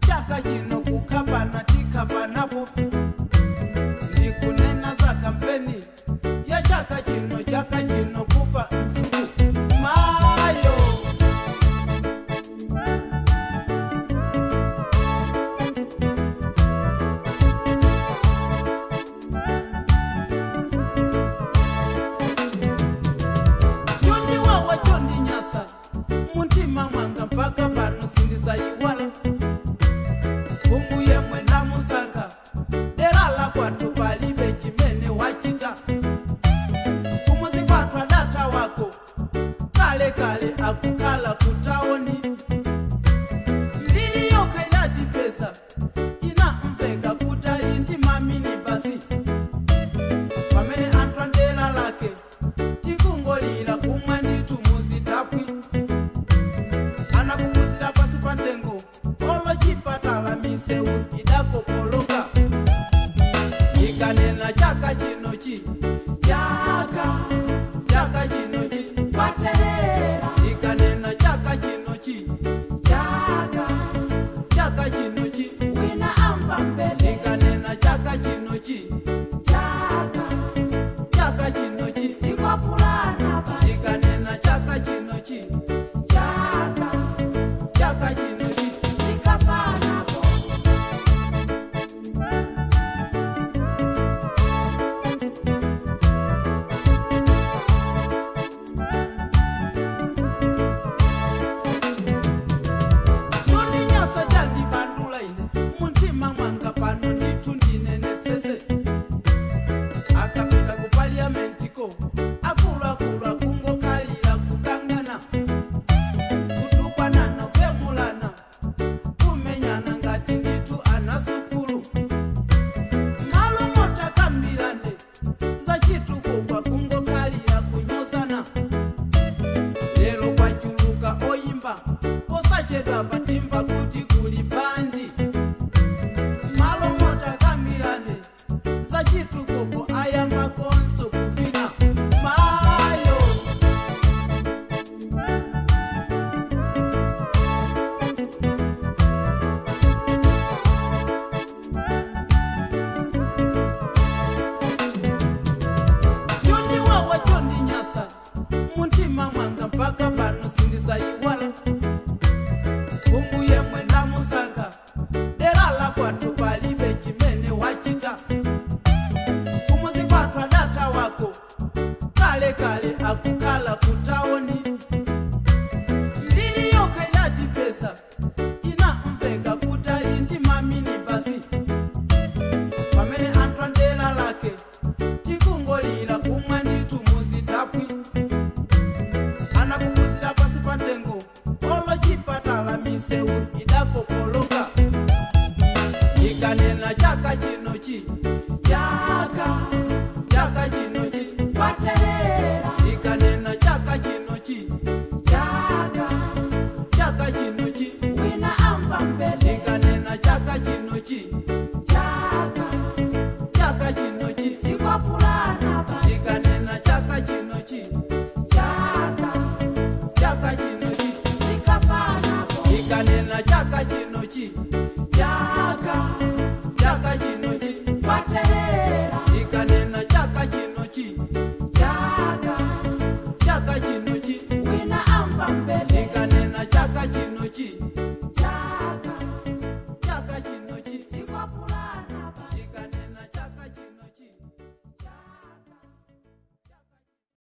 chaka chino kukapana tikapanapo ndikunena za kampeni ya chaka chino chaka chino kufa mzungu mayo yoni wawa chondi nyasa muntima mwanga mpaka pano sindizayiwala umbuye mwenda musaka dera la kwatu palibe chimene wachita kumuzi kwatu adata wako kale kale akukala kutaoni mbili yoka idati pesa inamveka kutali ndi mamini basi pamene anthu andela lake tikungolira kumwe nditu muzitapwi anakupuzira pasi pa ntengo olo chipatala misewu idakokoloka ikanena chaka chinochi chaka chaka chinochi Kwaterera, ikanena chaka chinochi chaka, chaka chinochi wina amba mbele, ikanena chaka chinochi chaka, chaka chinochi tikwapulana basi, ikanena chaka chinochi chaka, chaka chinochi tikapanapo, yondinyasa chandibandula ine muntima mwanga pano ndithu ndinenesese akapita ku paliamentiko akuluakulu akungokhalira kukangana kutukwanana kwemulana kumenyana ngati ndithu anasukulu malo motakambirande zachitukuko kungokhalira kunyozana lero kwachuluka oyimba osachedwa patimva kuti kuli bandi malo motakambirane zachitukuko ayamba konso kufina mayo yoni wawa chondinyasa muntima mwanga mpaka pano sindizayiwala umbuye mwenda musanga dera la kwatu palibe chimene wachita kumuzi kwatu adata wako kale kale akukhala kutaoni mbili yoka idati pesa inamveka kutali ndi mamini basi pamene anthu andela lake tikungolira kumwe ndithu muzitapwi anakupuzira pasi pa ntengo olo chipatala misewu idakokoloka ikanena chaka chinochi chaka chaka chinochi kwaterera, ikanena chaka chinochi chaka, chaka chinochi wina amba mbele, ikanena chaka chinochi chaka, chaka chinochi tikwapulana basi, ikanena chaka chinochi chaka, chaka chinochi tikapanapo, ikanena chaka chinochi chaka,